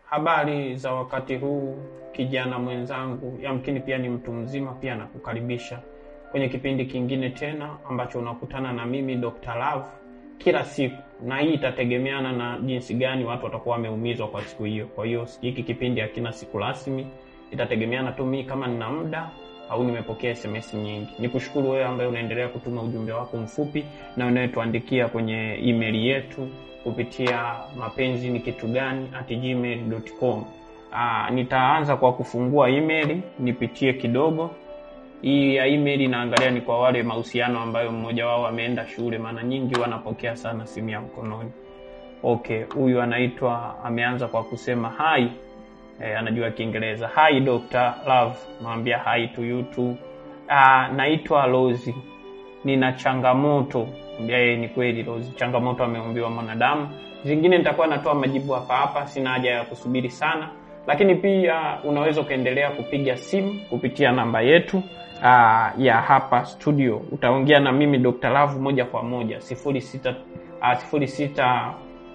Habari za wakati huu, kijana mwenzangu, yamkini pia ni mtu mzima, pia nakukaribisha kwenye kipindi kingine tena ambacho unakutana na mimi Dr. Love kila siku, na hii itategemeana na jinsi gani watu watakuwa wameumizwa kwa siku hiyo. Kwa hiyo hiki kipindi hakina siku rasmi, itategemeana tu mimi kama nina muda au nimepokea SMS nyingi. Nikushukuru wewe ambaye unaendelea kutuma ujumbe wako mfupi na unayetuandikia kwenye email yetu kupitia mapenzi ni kitu gani at gmail.com. Ah, nitaanza kwa kufungua email nipitie kidogo. Hii ya email inaangalia ni kwa wale mahusiano ambayo mmoja wao ameenda shule, maana nyingi wanapokea sana simu ya mkononi. Okay, huyu anaitwa ameanza kwa kusema hi. E, anajua Kiingereza. Hi Dr. Love, mwambia hi to you too. Ah, naitwa Rozi. Nina changamoto. Mwambia yeye ni kweli Rozi, changamoto ameumbiwa mwanadamu. Zingine nitakuwa natoa majibu hapa hapa, sina haja ya kusubiri sana. Lakini pia unaweza ukaendelea kupiga simu kupitia namba yetu aa, ya hapa studio. Utaongea na mimi Dr. Love moja kwa moja 06 ah, 06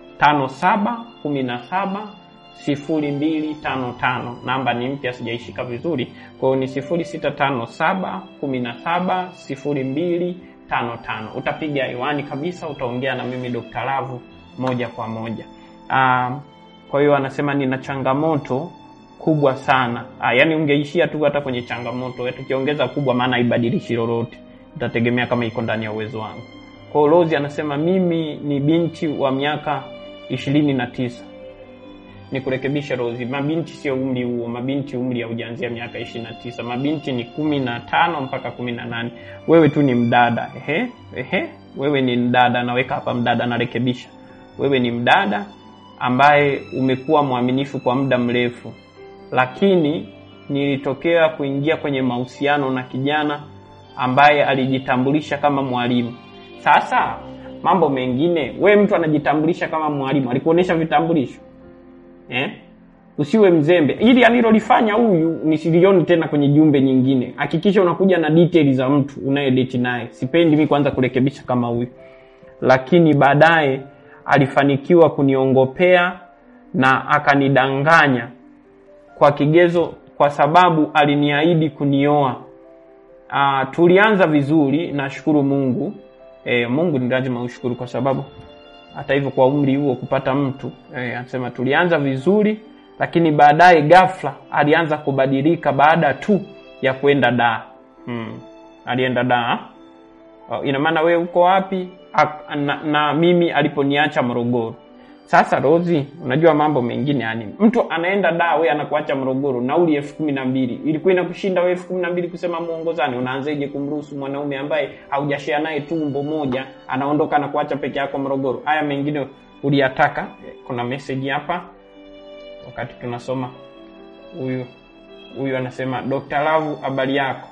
57 17 sifuri mbili tano tano. Namba ni mpya, sijaishika vizuri, kwa hiyo ni sifuri sita tano saba kumi na saba sifuri mbili tano tano. Utapiga hewani kabisa, utaongea na mimi Dr. Love moja kwa moja. Ah, kwa hiyo anasema nina changamoto kubwa sana. Ah, yani ungeishia tu hata kwenye changamoto, tukiongeza kubwa, maana haibadilishi lolote, itategemea kama iko ndani ya uwezo wangu. Kwa hiyo Rose anasema mimi ni binti wa miaka ishirini na tisa ni kurekebisha Rozi, mabinti sio umri huo. Mabinti umri haujaanzia miaka ishirini na tisa. Mabinti ni kumi na tano mpaka kumi na nane. Wewe tu ni mdada. Ehe, ehe, wewe ni mdada. Naweka hapa mdada, narekebisha. Wewe ni mdada ambaye umekuwa mwaminifu kwa muda mrefu, lakini nilitokea kuingia kwenye mahusiano na kijana ambaye alijitambulisha kama mwalimu. Sasa mambo mengine, we mtu anajitambulisha kama mwalimu, alikuonesha vitambulisho Eh? Usiwe mzembe. Ili alilolifanya huyu nisilioni tena kwenye jumbe nyingine. Hakikisha unakuja na details za mtu unayedate naye. Sipendi mimi kwanza kurekebisha kama huyu, lakini baadaye alifanikiwa kuniongopea na akanidanganya kwa kigezo, kwa sababu aliniahidi kunioa. Ah, tulianza vizuri, nashukuru Mungu. E, Mungu ni lazima ushukuru kwa sababu hata hivyo kwa umri huo kupata mtu eh, anasema tulianza vizuri, lakini baadaye ghafla alianza kubadilika baada tu ya kwenda daa. Hmm. Alienda daa. Oh, ina maana wewe uko wapi? A, na, na mimi aliponiacha Morogoro. Sasa Rozi, unajua mambo mengine yani, mtu anaenda daa, wewe anakuacha Morogoro, nauli elfu kumi na mbili ilikuwa inakushinda wewe elfu kumi na mbili kusema muongozane. Unaanzeje kumruhusu mwanaume ambaye haujashare naye tumbo moja anaondoka na kuacha peke yako Morogoro? Haya mengine uliyataka. Kuna message hapa, wakati tunasoma, huyu huyu anasema Dr. Love, habari yako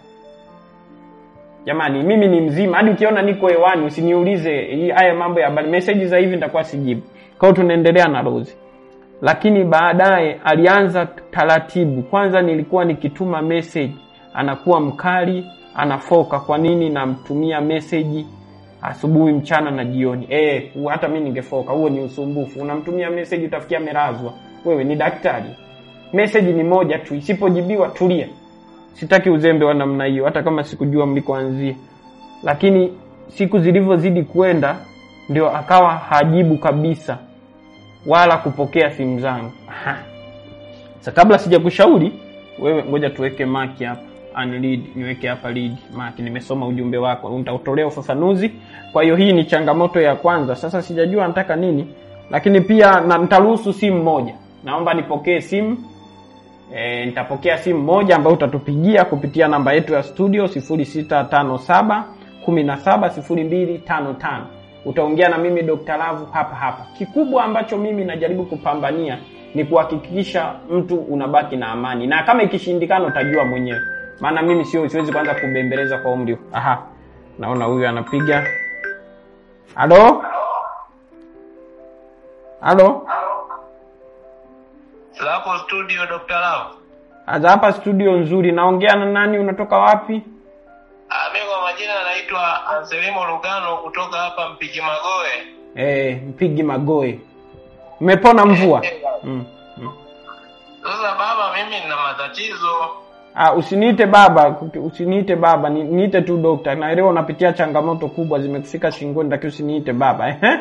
Jamani, mimi ni mzima, hadi ukiona niko hewani usiniulize haya mambo ya habari. Message za hivi nitakuwa sijibu. Kwa hiyo tunaendelea na Rose, lakini baadaye alianza taratibu. Kwanza nilikuwa nikituma message anakuwa mkali, anafoka. Kwa nini namtumia message asubuhi, mchana na jioni? Eh, hata mimi ningefoka. Huo ni usumbufu. Unamtumia message utafikia merazwa. Wewe ni daktari? Message ni moja tu, isipojibiwa tulia. Sitaki uzembe wa namna hiyo, hata kama sikujua mlikoanzia. Lakini siku zilivyozidi kwenda, ndio akawa hajibu kabisa wala kupokea simu zangu. Sasa kabla sijakushauri wewe, ngoja tuweke maki hapa, unread, niweke hapa read maki. Nimesoma ujumbe wako, nitautolea ufafanuzi. Kwa hiyo hii ni changamoto ya kwanza. Sasa sijajua nataka nini, lakini pia na nitaruhusu simu moja. Naomba nipokee simu E, nitapokea simu moja ambayo utatupigia kupitia namba yetu ya studio 0657 170255. Utaongea na mimi Dr. Love hapa hapa. Kikubwa ambacho mimi najaribu kupambania ni kuhakikisha mtu unabaki na amani, na kama ikishindikana utajua mwenyewe, maana mimi sio siwezi kwanza kubembeleza kwa umri. Aha, naona huyu anapiga. Halo, halo. Hapo studio Dr. Love. Aza hapa studio nzuri. Naongea na nani? Unatoka wapi? Ah, mimi kwa majina naitwa Anselmo Lugano kutoka hapa Mpigi Magoe. Eh, Mpigi Magoe. Umepona mvua? Eh, Mm. mm. Sasa baba, mimi nina matatizo. Ah, usiniite baba, usiniite baba, ni- niite tu dokta. Naelewa unapitia changamoto kubwa zimekufika shingoni, lakini usiniite baba. Ehe.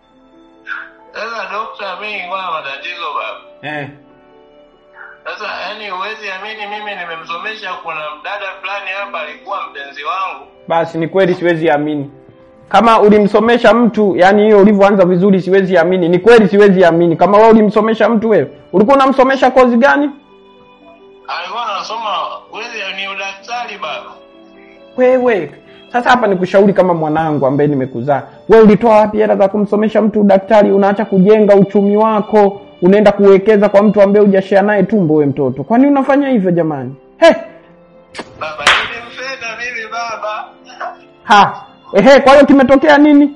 Sasa dokta, mimi nilikuwa na matatizo baba. Eh. Sasa yani, huwezi amini, mimi nimemsomesha. Kuna mdada fulani hapa alikuwa mpenzi wangu. Basi ni kweli siwezi amini. Kama ulimsomesha mtu, yani hiyo ulivyoanza vizuri siwezi amini. Ni kweli siwezi amini. Kama wewe ulimsomesha mtu wewe, ulikuwa unamsomesha kozi gani? Alikuwa anasoma huwezi, ni udaktari baba. Wewe. Sasa hapa nikushauri kama mwanangu ambaye nimekuzaa. Wewe ulitoa wapi hela za kumsomesha mtu udaktari? Unaacha kujenga uchumi wako, unaenda kuwekeza kwa mtu ambaye hujashare naye tumbo wewe mtoto. Kwani unafanya hivyo jamani? He. Baba, nilimpenda mimi baba. Ha. Ehe, kwa hiyo kimetokea nini?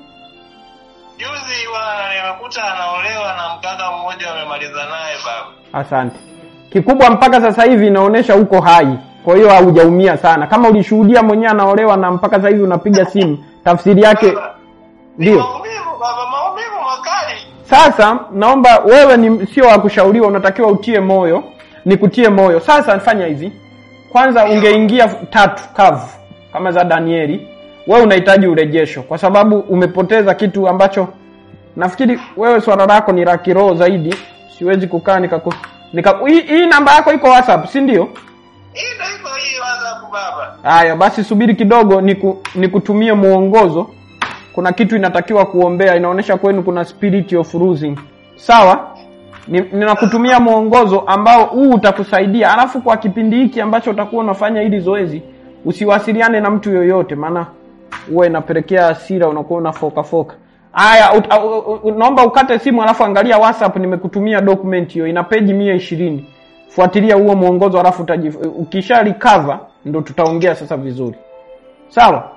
Juzi bwana, nimekuta anaolewa na mkaka mmoja, wamemaliza naye baba. Asante. Kikubwa mpaka sasa hivi inaonyesha uko hai, kwa hiyo haujaumia sana. Kama ulishuhudia mwenyewe anaolewa na mpaka sasa hivi unapiga simu, tafsiri yake Baba, ni ndio. maumivu baba, maumivu makali. Sasa naomba wewe, ni sio wa kushauriwa, unatakiwa utie moyo, nikutie moyo. Sasa fanya hivi, kwanza ungeingia tatu kavu kama za Danieli. Wewe unahitaji urejesho, kwa sababu umepoteza kitu ambacho nafikiri wewe swala lako ni la kiroho zaidi. Siwezi kukaa nikaku nika hii, hii namba yako iko WhatsApp, si ndio? Hii ndio iko hii WhatsApp baba. Haya basi, subiri kidogo, niku, nikutumie mwongozo. Kuna kitu inatakiwa kuombea, inaonyesha kwenu kuna spirit of losing. Sawa, Ni- ninakutumia mwongozo ambao huu utakusaidia. Alafu kwa kipindi hiki ambacho utakuwa unafanya hili zoezi, usiwasiliane na mtu yoyote, maana huwa inapelekea hasira, unakuwa unafoka foka. Haya, ut- au- u- u- naomba ukate simu, alafu angalia WhatsApp, nimekutumia document hiyo, ina peji mia ishirini. Fuatilia huo mwongozo, alafu utaji- ukisha recover ndo tutaongea sasa vizuri, sawa?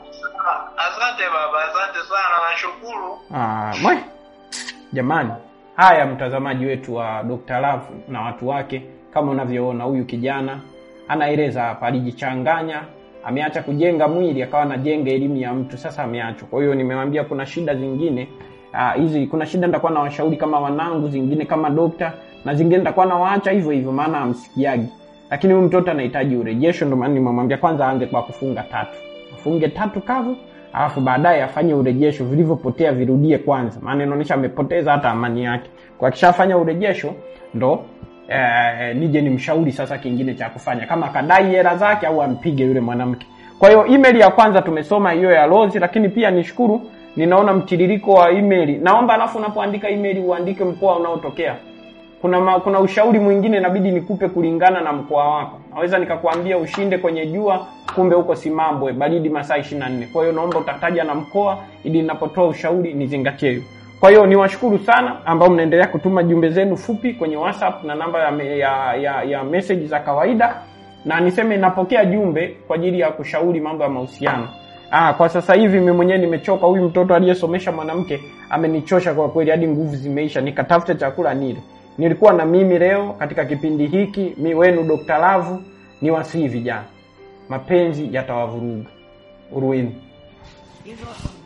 Asante baba, asante sana, nashukuru. Ah, mwe. Jamani, haya mtazamaji wetu wa Dr. Love na watu wake, kama unavyoona huyu kijana anaeleza hapa, alijichanganya, ameacha kujenga mwili akawa anajenga elimu ya mtu, sasa ameachwa. Kwa hiyo nimewambia kuna shida zingine ah, hizi kuna shida nitakuwa na washauri kama wanangu, zingine kama dokta, na zingine nitakuwa nawaacha hivyo hivyo, maana hamsikiagi. Lakini huyu mtoto anahitaji urejesho, ndio maana nimemwambia kwanza aanze kwa kufunga tatu, afunge tatu kavu alafu baadaye afanye urejesho, vilivyopotea virudie kwanza, maana inaonyesha amepoteza hata amani yake. Kwa akishafanya urejesho ndo eh, nije nimshauri sasa kingine cha kufanya, kama akadai hela zake au ampige yule mwanamke. Kwa hiyo email ya kwanza tumesoma hiyo ya Rose, lakini pia nishukuru, ninaona mtiririko wa email. Naomba alafu unapoandika email uandike mkoa unaotokea kuna ma, kuna ushauri mwingine inabidi nikupe kulingana na mkoa wako. Naweza nikakwambia ushinde kwenye jua, kumbe huko Simambwe baridi masaa 24. Kwa hiyo naomba utataja na mkoa ili ninapotoa ushauri nizingatie hiyo. Kwa hiyo niwashukuru sana ambao mnaendelea kutuma jumbe zenu fupi kwenye WhatsApp na namba ya, me- ya, ya, ya message za kawaida, na niseme napokea jumbe kwa ajili ya kushauri mambo ya mahusiano. Ah, kwa sasa hivi mimi mwenyewe nimechoka. Huyu mtoto aliyesomesha mwanamke amenichosha kwa kweli, hadi nguvu zimeisha. Nikatafute chakula nile. Nilikuwa na mimi leo katika kipindi hiki, mi wenu Dr. Lavu, ni wasii vijana, mapenzi yatawavuruga. Urueni. hizo